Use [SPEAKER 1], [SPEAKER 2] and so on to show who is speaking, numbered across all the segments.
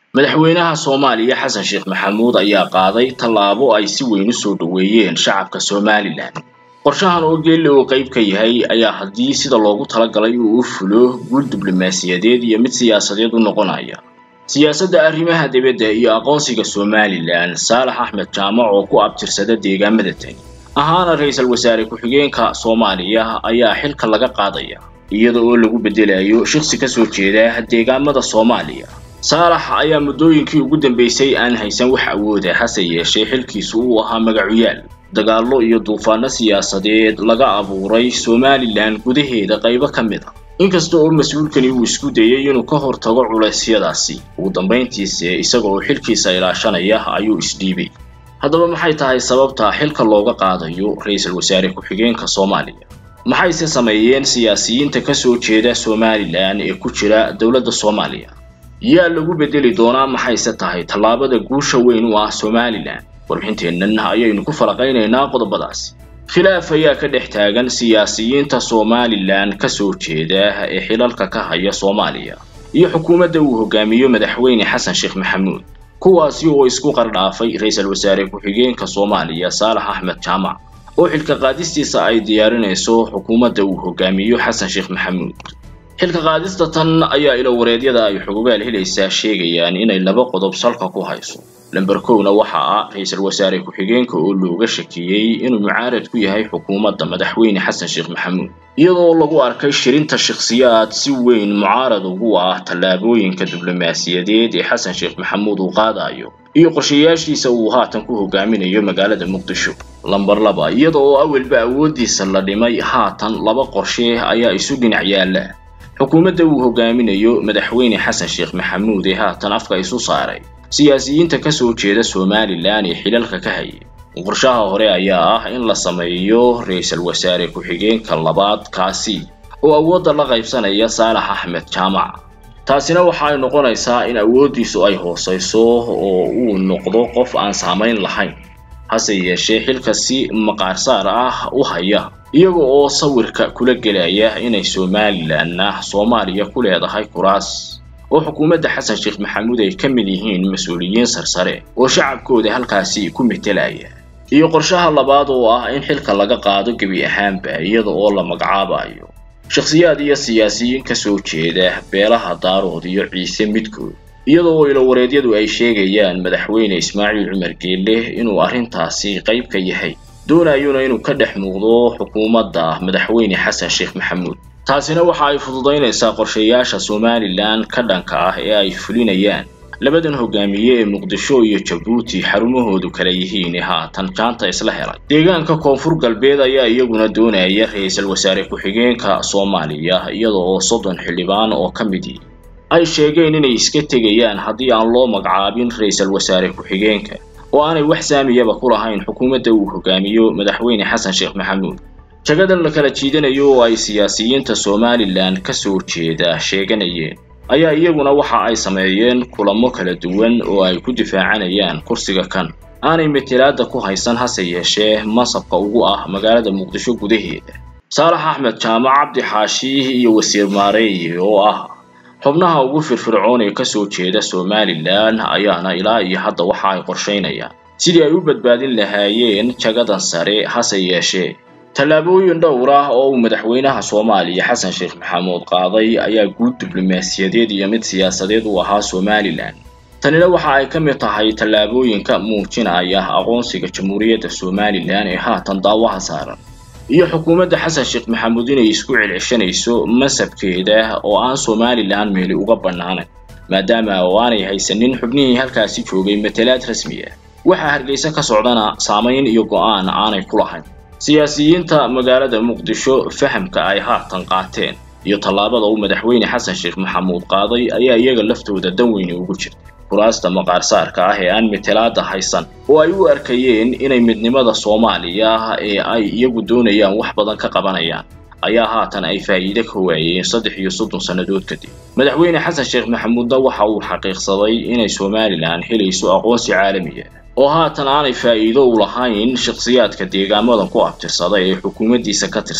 [SPEAKER 1] madaxweynaha soomaaliya xasan sheekh maxamuud ayaa qaaday tallaabo ay si weyn u soo dhoweeyeen shacabka somalilan qorshahan oo geelle oo qayb ka yahay ayaa haddii sida loogu talagalay uu u fulo guul diblomaasiyadeed iyo mid siyaasadeed u noqonaya siyaasadda arrimaha dibadda iyo aqoonsiga somalilan saalax axmed jaamac oo ku abtirsada deegaamada tani ahaana ra-iisul wasaare ku-xigeenka soomaaliya ayaa xilka laga qaadaya iyada oo lagu beddelayo shaqsi ka soo jeeda deegaamada soomaaliya saalax ayaa muddooyinkii ugu dambeysay aan haysan wax awooda hase yeeshee xilkiisu uu ahaa magacuyaal dagaallo iyo duufaano siyaasadeed laga abuuray somalilan gudaheeda qaybo ka mid a inkasta oo mas-uulkani uu isku dayay inuu ka hortago culeysyadaasi ugu dambayntiise isaga oo xilkiisa ilaashanaya ayuu isdhiibay haddaba maxay tahay sababta xilka looga qaadayo ra-iisul wasaare ku-xigeenka soomaaliya maxayse sameeyeen siyaasiyiinta ka soo jeeda somalilan ee ku jira dowladda soomaaliya yaa lagu beddeli doonaa maxayse tahay tallaabada guusha weyn u ah somalilan warbixinteennan ayaynu ku falaqaynaynaa qodobadaasi khilaaf ayaa ka dhex taagan siyaasiyiinta somalilan ka soo jeeda ee xilalka ka haya soomaaliya iyo xukuumadda uu hogaamiyo madaxweyne xasan sheekh maxamuud kuwaasi oo isku qardhaafay ra-iisul wasaare ku-xigeenka soomaaliya saalax axmed jaamac oo xilka qaadistiisa ay diyaarinayso xukuumadda uu hogaamiyo xasan sheekh maxamuud xilka qaadista tan ayaa ilowareedyada ay xugugaal helaysaa sheegayaan inay laba qodob salka ku hayso lamber kowna waxa ah ra-iisul wasaare ku-xigeenka oo looga shakiyey inuu mucaarad ku yahay xukuumadda madaxweyne xasan sheekh maxamuud iyadoo lagu arkay shirinta shakhsiyaad si weyn mucaarad ugu ah tallaabooyinka diblomaasiyadeed ee xasan sheekh maxamuud uu qaadayo iyo qorshayaashiisa uu haatan ku hogaaminayo magaalada muqdisho lamber laba iyada oo awalba awooddiisa la dhimay haatan laba qorshe ayaa isu dhinac yaalla xukuumadda uu hogaaminayo madaxweyne xasan sheekh maxamuud ee haatan afka isu saaray siyaasiyiinta ka soo jeeda somalilan ee xilalka ka hayay qorshaha hore ayaa ah in la sameeyo ra-iisul wasaare ku-xigeenka labaad kaasi oo awoodda la qaybsanaya saalax axmed jaamac taasina waxa ay noqonaysaa in awooddiisu ay hoosayso oo uu noqdo qof aan saamayn lahayn hase yeeshee xilka si maqaarsaar ah u haya iyaga oo sawirka kula gelaya inay somalilanna soomaaliya ku leedahay kuraas oo xukuumadda xasan sheekh maxamuud ay ka mid yihiin mas-uuliyiin sarsare oo shacabkooda halkaasi ku metelaya iyo qorshaha labaad oo ah in xilka laga qaado gebi ahaanba iyada oo la magacaabayo shakhsiyaad iyo siyaasiyiin ka soo jeeda beelaha daarood iyo ciise midkood iyada oo ilowareedyadu ay sheegayaan madaxweyne ismaaciil cumar geelle inuu arrintaasi qayb ka yahay doonayuna inuu ka dhex muuqdo xukuumadda madaxweyne xasan sheekh maxamuud taasina waxa ay fududaynaysaa qorshayaasha somalilan ka dhanka ah ee ay fulinayaan labadan hogaamiye ee muqdisho iyo jabuuti xarumahoodu kala yihiin ee haatan jaanta isla helay deegaanka koonfur galbeed ayaa iyaguna doonaya ra-iisul wasaare ku-xigeenka soomaaliya iyada oo soddon xildhibaan oo ka midi ay sheegeen inay iska tegayaan haddii aan loo magacaabin ra-iisul wasaare ku-xigeenka oo aanay wax saamiyaba ku lahayn xukuumadda uu hogaamiyo madaxweyne xasan sheekh maxamuud jagadan la kala jiidanayo oo ay siyaasiyiinta somalilan ka soo jeeda sheeganayeen ayaa iyaguna waxa ay sameeyeen kulamo kala duwan oo ay ku difaacanayaan kursiga kan aanay metelaadda ku haysan hase yeeshee masabka ugu ah magaalada muqdisho gudaheeda saalax axmed jaamac cabdi xaashi iyo wasiir maareey oo ah xubnaha ugu firfircoon ee kasoo jeeda somalilan ayaana ilaa iyo hadda waxa ay qorshaynayaan sidii ay u badbaadin lahaayeen jagadan sare hase yeeshee tallaabooyin dhowr ah oo uu madaxweynaha soomaaliya xasan sheekh maxamuud qaaday ayaa guud diblomaasiyadeed iyo mid siyaasadeed u ahaa somalilan tanina waxa ay ka mid tahay tallaabooyinka muujinaya aqoonsiga jamhuuriyadda somalilan ee haatan daawaha saaran iyo xukuumadda xasan sheekh maxamuud inay isku celceshanayso masabkeeda oo aan somalilan meeli uga bannaanayn maadaama oo aanay haysanin xubnihii halkaasi joogay matalaad rasmi ah waxaa hargeysa ka socdana saamayn iyo go'aan aanay ku lahayn siyaasiyiinta magaalada muqdisho fahamka ay haatan qaateen iyo tallaabada uu madaxweyne xasan sheekh maxamuud qaaday ayaa iyaga laftooda dan weyni ugu jirta kuraasta maqaarsaarka ah ee aan metelaada haysan oo ay u arkayeen inay midnimada soomaaliya ee ay iyagu doonayaan wax badan ka qabanayaan ayaa haatan ay faa'iide ka waayeen saddex iyo soddon sannadood kadib madaxweyne xasan sheekh maxamuudna waxa uu xaqiiqsaday inay somalilan helayso aqoonsi caalamiya oo haatan aanay faa'iido u lahayn shakhsiyaadka deegaamadan ku abtirsaday ee xukuumaddiisa ka tirsan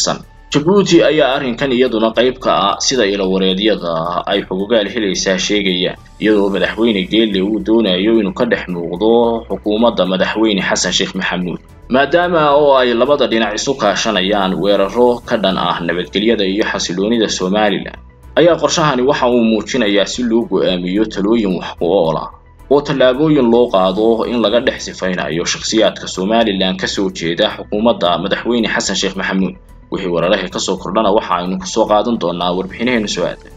[SPEAKER 1] jabuuti ayaa arrinkan iyaduna qayb ka ah sida ilawareedyada ay xugugaal helaysaa sheegayaan iyadoo madaxweyne geelle uu doonayo inuu ka dhex muuqdo xukuumadda madaxweyne xasan sheekh maxamuud maadaama oo ay labada dhinac isu kaashanayaan weeraro ka dhan ah nabadgelyada iyo xasiloonida somalilan ayaa qorshahani waxa uu muujinayaa si loo go'aamiyo talooyin wax ku ool ah oo tallaabooyin loo qaado in laga dhex sifaynayo shakhsiyaadka somalilan kasoo jeeda xukuumadda madaxweyne xasan sheekh maxamuud wixii weerarahii kasoo kordhana waxa aynu kusoo qaadan doonaa warbixinaheenu soo aadan